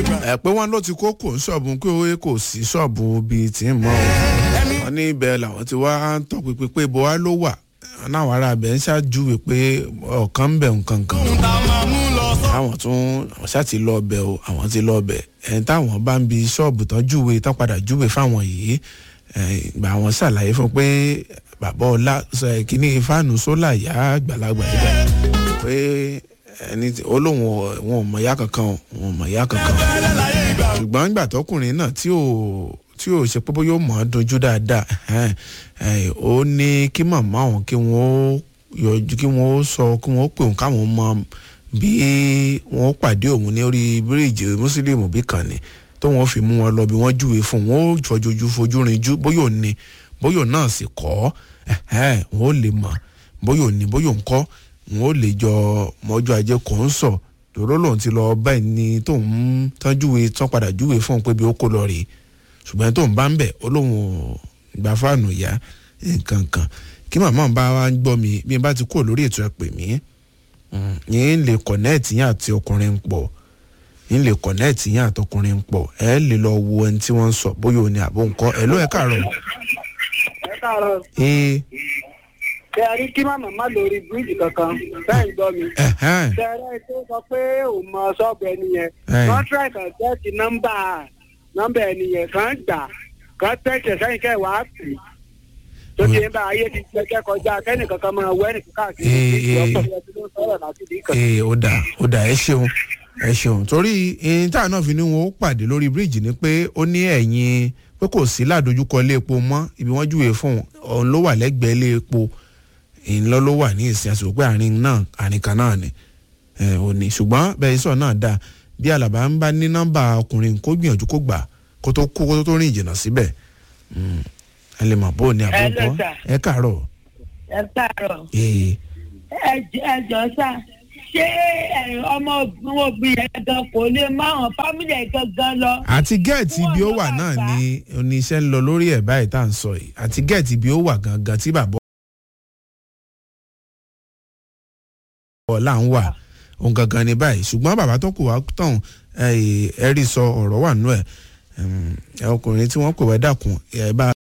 ẹ pé wọ́n ló ti kó kò ń ṣọ́ọ̀bù pé ó kò sí ṣọ́ọ̀bù bíi tí ń mọ́ o wọ́n ní ibẹ̀ làwọn ti wá ń tọpinpin pé ibo wá ló wà náwọn ará abẹ ń ṣáájú pé ọ̀kan ń bẹ̀ nǹkan kan àwọn tún àwọn ṣáà ti lọ ọbẹ̀ o àwọn ti lọ ọbẹ̀ ẹni táwọn bá ń bi ṣọ́ọ̀bù tán júwe tán padà júwe fáwọn yìí ìgbà àwọn ṣàlàyé fún pé bàbá ọlá kínní fáànù sólà yá àgbàlagbà yìí pé ẹni olóhùn wọn ò mọ̀ yá kankan wọn ò mọ̀ yá kankan ṣùgbọ́n ìgbà tọkùnrin náà tí ò tí ò ṣe pé bóyá ó mọ̀ ọ́ dojú dáadáa ó ní kí màmá òun kí wọ́n yọjú kí wọ́n sọ kí wọ́n pè òun káwọn mọ bí wọ́n pàdé òun ní orí bíríìjì mùsùlùmí bí kan ni tó wọ́n fi mú wọn lọ bí wọ́n júwe fún wọn ó jọjọjú fojú rinjú bóyá òun ni bóyá òun náà sì kọ́ wọn ó lè mọ̀ bóyá òun ni bóyá òun kọ́ wọn ó lè jọ mọ́jú ajé kò ń sọ tòró lòun ti lọ báyìí ni tóun tán júwe tán padà júwe fún un pé bí ó kó lọ rèé ṣùgbọ́n tóun bá ń bẹ̀ ó lóun gba fáànù ìyá nǹkan kan kí màmá bá wa ń gbọ́ mi bí n bá ti kúrò lórí ètò ẹ̀ pè mí yín lè kọ̀nẹ́ẹ̀tì yín àti ọkùnrin pọ̀ yín lè kọ̀nẹ́ẹ̀tì yín àti ọkùnrin pọ̀ ẹ lè lọ wo ẹni tí wọ́n ń sọ bóyá òní àbó nǹkan ẹ ló ẹ káàárọ̀. ẹ káàárọ̀. ee. ṣe a rí kí màmá má lórí bíríìjì kankan bẹ́ẹ̀ ń gbọ́ mi. ṣe ẹ rẹ́ tó sọ pé òun mọ ṣọ́ọ̀bù ẹni yẹn. contract àjẹ́sí nọ́mbà nọ́mbà ẹni yẹn kan gbà kan tẹ̀sẹ̀ sẹ́yìn kẹ́ wàá pè é tó ti ń bá ayé ti gbẹgẹ kọjá kẹ́nì kankan máa wẹ́ nìkan káàkiri ọ̀pọ̀ ìyẹn tí ló ń sọ̀rọ̀ láti bí kan. ee ó dà ó dà ẹ ṣeun ẹ ṣeun torí ẹyin tá a náà fi ní wọn ó pàdé lórí bíríìjì ni pé ó ní ẹ̀yìn pé kò sí ládojúkọ ilé epo mọ́ ibi wọ́n júwèé fún òun ló wà lẹ́gbẹ̀ẹ́ ilé epo ìńlọ ló wà ní ìsìn àsìkò pé àárín náà àárín kan náà ni ò ní ṣùgbọ́n bẹ́ẹ̀ sọ náà dáa bí alàbá ń bá ní nọ́mbà ọkùnrin kó gbìyànjú kó gbà kó tó kó kó tó rìn ìjìnà síbẹ̀ ẹ lè mọ̀ bó o ní àbúkọ́ ẹ káàárọ̀. ẹ káàárọ̀. ee. ẹ jọ sá ṣé ọmọ obìnrin yẹn gan kò lè máwọn fámìlì ẹ̀ gangan lọ. àti gẹ́ẹ̀tì ibi ó wà náà ni oníṣẹ́ ń lọ lórí ẹ̀ báyìí tá à ń sọ yìí àti gẹ́ẹ̀tì ibi ó wà gangan tí bàbá ọ̀la ń wà òun gangan ní báyìí ṣùgbọ́n bàbá tó kù wá tán ẹ rí sọ ọ̀rọ̀ wà nù ẹ̀ ọkùnrin tí wọ́n pè wá dàkún ẹ bá